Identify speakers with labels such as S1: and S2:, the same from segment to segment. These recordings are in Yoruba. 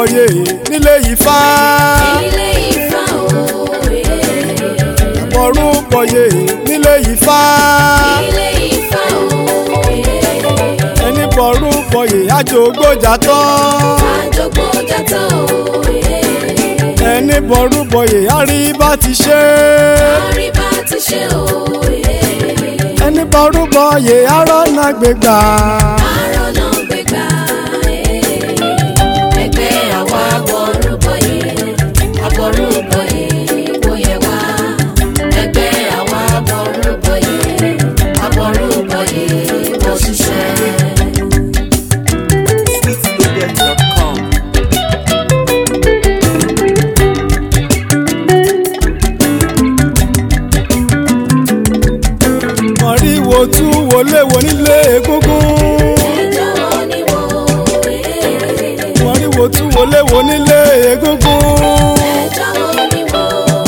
S1: bọ̀yè nílé Ifá
S2: ilé Ifá òye.
S1: ẹ̀bọ̀rú bọ̀yè nílé Ifá
S2: ilé Ifá òye.
S1: ẹni bọ̀rú bọ̀yè àjògbójà tán
S2: àjọgbó jàtọ̀ òye.
S1: ẹni bọ̀rú bọ̀yè àríbá ti ṣe
S2: àríbá ti ṣe òye.
S1: ẹni bọ̀rú bọ̀yè àrọ́nà gbégbá
S2: àárọ̀ náà gbégbá ẹgbẹ́ àwa àbọ̀rúbọ̀yé àbọ̀rúbọ̀yé kò yẹ wá ẹgbẹ́ àwa àbọ̀rúbọ̀yé àbọ̀rúbọ̀yé kò ṣiṣẹ́.
S3: sweetloaded.com.
S1: mọ̀ríwò tú wọlé wo nílé egúngún
S2: ẹjọ́ wo ni wò ó
S1: mọ̀ríwò tú wọlé wo nílé egúngún
S2: ẹjọ́ wo ni wò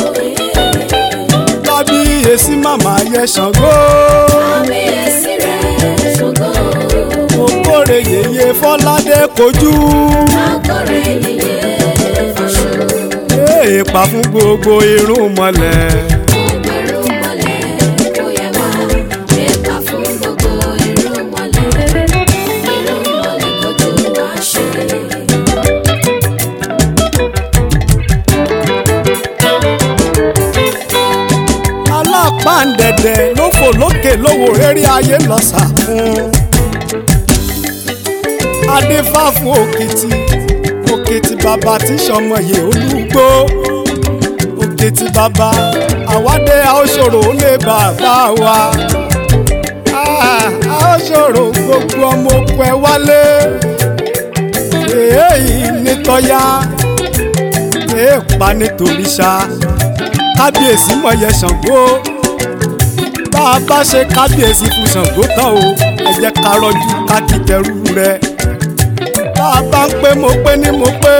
S2: ó
S1: kábíyèsí màmá yẹ Ṣàngó
S2: kábíyèsí rẹ̀ ṣògo
S1: mo kórè yèyé Fọládé kojú
S2: akọ̀rẹ́ yìí fọṣọ
S1: èèpà fún gbogbo irun mọ́lẹ̀
S2: ọgbẹ̀rún mọ́lẹ̀ kò yẹ wá ẹ̀ka fún gbogbo irun mọ́lẹ̀ irun mọ́lẹ̀ kojú wá ṣe.
S1: alápàǹdẹ̀dẹ̀ ló fò lókè lówó eré ayé lọ́sà fún adéfá fún òkìtì òkìtì bàbá tí sọmọye olúgbó òkìtì bàbá àwádé àóṣòro lé bàbá wa Ah, àóṣòro gbogbo ọmọ oko ẹ wálé èyí nítọ́yá èèpà nítorí ṣá kábíyèsí mọ̀yẹ Ṣàngó bá a bá ṣe kábíyèsí fún Ṣàngó tán o ẹ jẹ́ ká rọ́jú ká kìtẹ́rù rẹ̀ bá a bá ń pé mo pé ní mo pé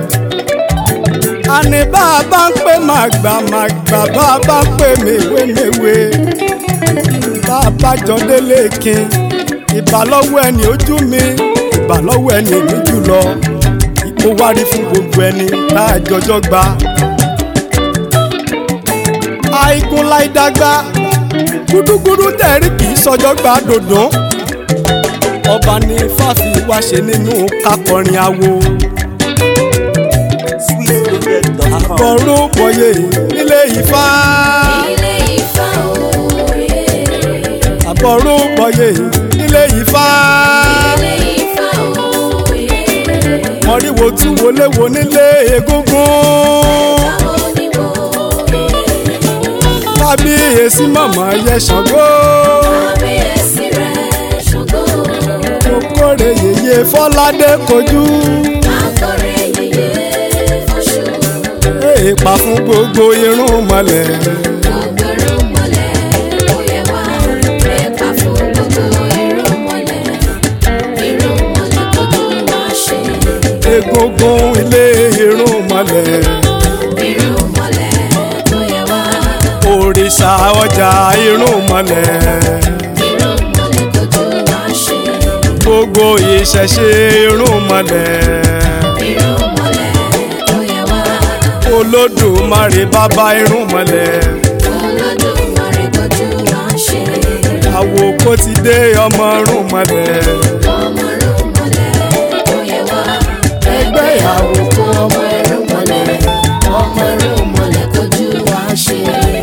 S1: àní bá a bá ń pé máa gbà máa gbà bá a bá ń pé mèwé mèwé bá a bá jọ délé kin ìbálọ́wọ́ ẹni ojú mi ìbálọ́wọ́ ẹni èmi jùlọ ó wárí fún gbogbo ẹni tá a jọjọ́ gbà àìkún láìdágbá gúdúgúdú tẹ̀rí kì í sọjọ́ gba dòdò ọba ní fàfi wá ṣe nínú kákọrin awo
S3: sweetloaded.com.
S1: àbọ̀rún bọ̀yè nílé Ifá
S2: ilé Ifá òye.
S1: àbọ̀rún bọ̀yè nílé Ifá
S2: ilé Ifá òye.
S1: mọ̀ríwò tún wọlé wo nílé egúngún
S2: Táwo ni wò ó
S1: kábíyèsí màmá yẹ Ṣàngó
S2: kábíyèsí rẹ̀ ṣògo
S1: mo kórè yèyé Fọládé kojú
S2: akọ̀rẹ́ yìí fọṣọ.
S1: èèpà fún gbogbo irun mọ́lẹ̀.
S2: ọgbẹ̀rún mọ́lẹ̀ kò yẹ wá ẹ̀ka fún gbogbo irun mọ́lẹ̀ irun mọ́lẹ̀ kojú wá ṣe.
S1: egungun ilé irun mọ́lẹ̀
S2: irun mọ́lẹ̀ kò yẹ wá
S1: òrìṣà ọjà irun mọ́lẹ̀
S2: irun mọ́lẹ̀ kojú wá ṣe.
S1: gbogbo ìṣẹ̀ṣe irun mọ́lẹ̀
S2: irun mọ́lẹ̀ kò yẹ wá
S1: olódùmarè bàbá irun mọ́lẹ̀
S2: Olódùmarè kojú wá ṣe.
S1: àwòkó ti dé ọmọ irun mọ́lẹ̀
S2: ọmọ irun mọ́lẹ̀ kò yẹ wá
S1: ẹgbẹ́ àwòkó
S2: ọmọ irun mọ́lẹ̀ ọmọ irun mọ́lẹ̀ kojú wá ṣe.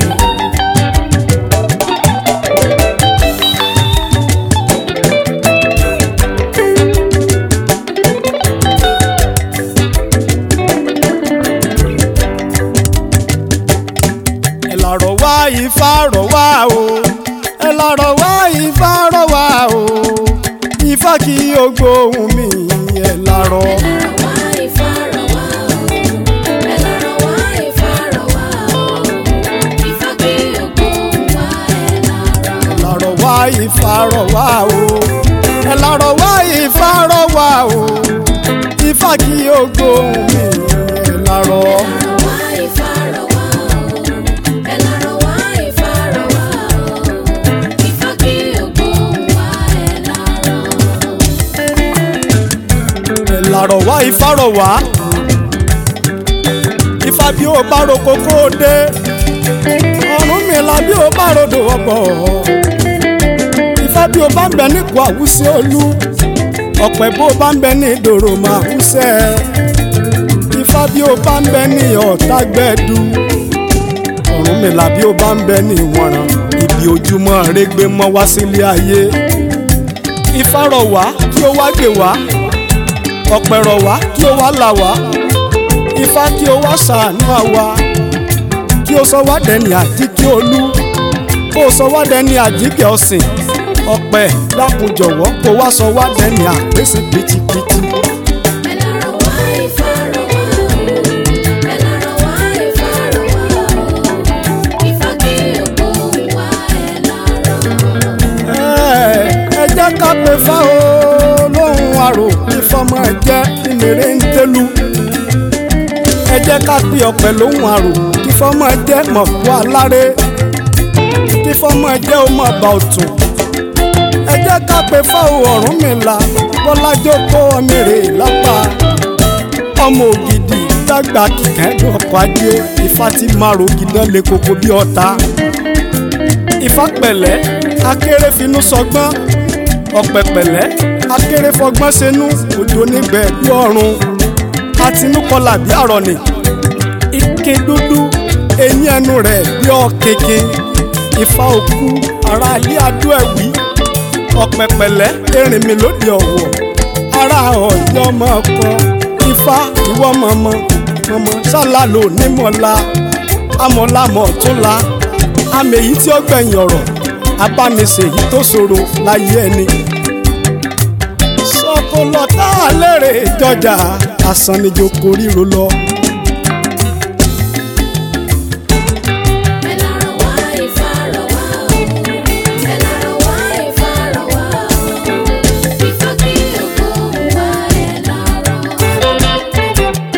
S1: ẹ lọ́rọ̀ wá Ifá rọ̀ wá o ẹ lọ́rọ̀ wá Ifá rọ̀ wá o Ifá kí o gbóhùn mi ẹ lọ́rọ̀.
S2: Wá Ifá rọ̀ wá o, ẹ lọ́rọ̀ wá Ifá rọ̀ wá o, Ifá kí ògbó wá ẹ lọ́rọ̀.
S1: lọ́rọ̀ wá Ifá rọ̀ wá o ẹ lọ́rọ̀ wá Ifá rọ̀ wá o Ifá kí o gbóhùn mi ẹ lọ́rọ̀.
S2: Lọ́rọ̀ wá Ifá rọ̀ wá o, ẹ lọ́rọ̀ wá Ifá rọ̀ wá o, Ifá kí ògbó wá ẹ lọ́rọ̀.
S1: ẹ lọ́rọ̀ wá Ifá rọ̀ wá ifá bí ó bá roko kó o dé ọ̀run mi la bí ó bá rodò ọ̀bọ̀ ifá bí ó bá ń bẹ nípò àwùsí olú ọ̀pẹ bó bá ń bẹ ní ìdòrò máa wúsẹ́ ifá bí ó bá ń bẹ ní ọ̀tá gbẹ́dú ọ̀run mi la bí ó bá ń bẹ ní ìwọ̀nràn ibi ojúmọ́ rẹ́gbẹ́ mọ́ wá sílé ayé ifá rọ̀ wá kí ó wá gbè wá ọ̀pẹ rọ̀ wá kí ó wá là wá ifá kí ó wá ṣàánú àwa kí ó sọ wá dẹni àjíkẹ́ olú kó o sọ wá dẹni àjíkẹ́ ọ̀sìn ọ̀pẹ dákun jọ̀wọ́ kó wá sọ wá dẹni àpèsè pìtìpìtì.
S2: ẹ lọ́rọ̀ wá Ifá rọ̀ wá o ẹ lọ́rọ̀ wá Ifá rọ̀ wá o Ifá gbé ògbóhùn wá ẹ lọ́rọ̀.
S1: ẹ ẹ jẹ́ ká pe fá o lóhùn àrò ìfọmọ ẹ jẹ́ ìmèrè ń tẹ́lu ẹ jẹ́ ká pe ọ̀pẹ lóhùn àrò ìfọmọ ẹ jẹ́ mọ̀kú aláré ìfọmọ ẹ jẹ́ ọmọ ọba ọ̀tún ẹ jẹ́ ká pe fá o Ọ̀rúnmìlà bọ́lájọ́ kó ọmọ rè lápá ọmọ ògidì dàgbà kíkẹ́dùn ọkọ̀ ajé Ifá ti máa ro gidan lé koko bí ọ̀tá Ifá pẹ̀lẹ́ akéré finú sọgbọ́n ọ̀pẹ̀ pẹ̀lẹ́ akéré fọgbọ́n senú òjò níbẹ̀ bí ọ̀run àtinúkọlà bí àrọ̀nì ike dúdú eyín ẹnu rẹ̀ bí ọ̀kẹ́kẹ́ Ifá òkú ara ilé adó ẹ̀wí ọ̀pẹ̀ pẹ̀lẹ́ erin mi lóde ọ̀wọ̀ ara ọ̀yọ́ ọmọ kan Ifá ìwọ mọ̀mọ́ mọ̀mọ́ ṣálálò nímọ̀lá amọ̀lámọ̀ tún la àmì èyí tí ó gbẹ̀yìn ọ̀rọ̀ abánisè èyí tó ṣòro láyé ẹni. sọkòlọ tá a lérè jọjà asánijoko ríro lọ.
S2: ẹ lọ́rọ̀ wá Ifá rọ̀ wá o ẹ lọ́rọ̀ wá Ifá rọ̀ wá o Ifá gbé ògbóhùn wá ẹ lọ́rọ̀.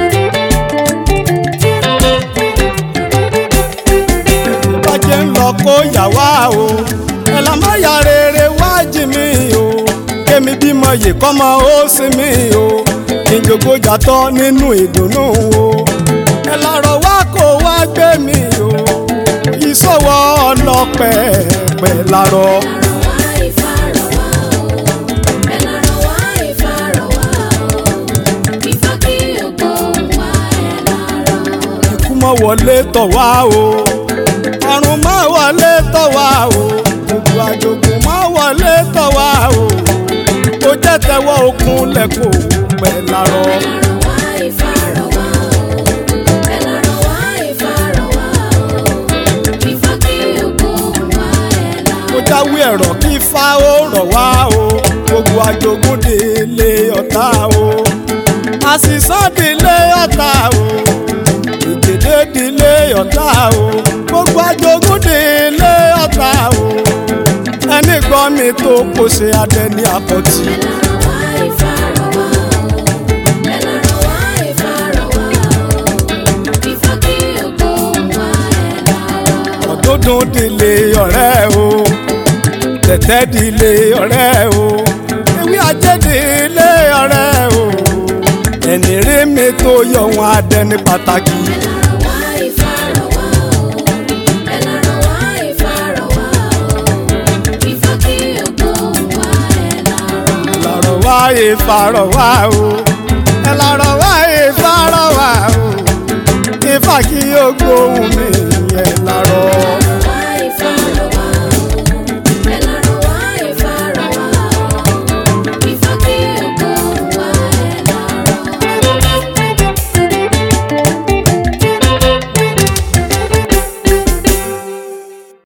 S1: bàjẹ́ ń lọ kó yà wá o ẹ̀là má yà rere wá jì mí o kémi bímọ yìí kọ́mọ ó sì mí o kí n jogbo jàtọ̀ nínú ìdùnnú o ẹ̀là rọ̀ wá kó wá gbé mi o ìṣòwò ọlọ́pẹ̀ pẹ̀ lárọ̀.
S2: ẹ lọ́rọ̀ wá Ifá rọ̀ wá o ẹ lọ́rọ̀ wá Ifá rọ̀ wá o Ifá gbé ògbóhùn wá ẹ lọ́rọ̀.
S1: ikú mọ́ wọlé tọ̀ wá o àrùn mọ́ wọlé tọ̀ wá o gbogbo àjogún mọ́ wọlé tọ̀ wá o ó jẹ́ tẹ́wọ́ okun lẹ́kọ̀ọ́ pẹ̀ lárọ̀.
S2: ẹ lọ́rọ̀ wá Ifá rọ̀ wá o ẹ lọ́rọ̀ wá Ifá rọ̀ wá o Ifá gbé ògbóhùn wá ẹ lọ́rọ̀.
S1: mo jáwé ẹ̀rọ kí ifá ó rọ̀ wá o gbogbo àjogún délé ọ̀tá o àṣìṣàn délé ọ̀tá o ìgbèdé délé ọ̀tá o gbogbo àjogún délé ọ̀tá o ẹni gbọ́ mi tó kó ṣe adẹ ní àpọ̀tì.
S2: ẹ lọ́rọ̀ wá Ifá rọ̀ wá o ẹ lọ́rọ̀ wá Ifá rọ̀ wá o Ifá gbé ògbóhùn wá ẹ lọ́rọ̀.
S1: ọ̀dọ́dún délé ọ̀rẹ́ o tẹ̀tẹ̀ délé ọ̀rẹ́ o ewé ajé délé ọ̀rẹ́ o ẹni rí mi tó yọ wọn adẹ ní pàtàkì.
S2: ẹ lọ́rọ̀ wá Ifá rọ̀ wá o ẹ lọ́rọ̀ wá Ifá rọ̀ wá o Ifá gbé ògbóhùn wá ẹ lọ́rọ̀.
S1: lọ́rọ̀ wá ìfarọ̀ wá o ẹ lọ́rọ̀ wá ìfarọ̀ wá o ìfà kí ó gbóhùn mi ẹ lọ́rọ̀.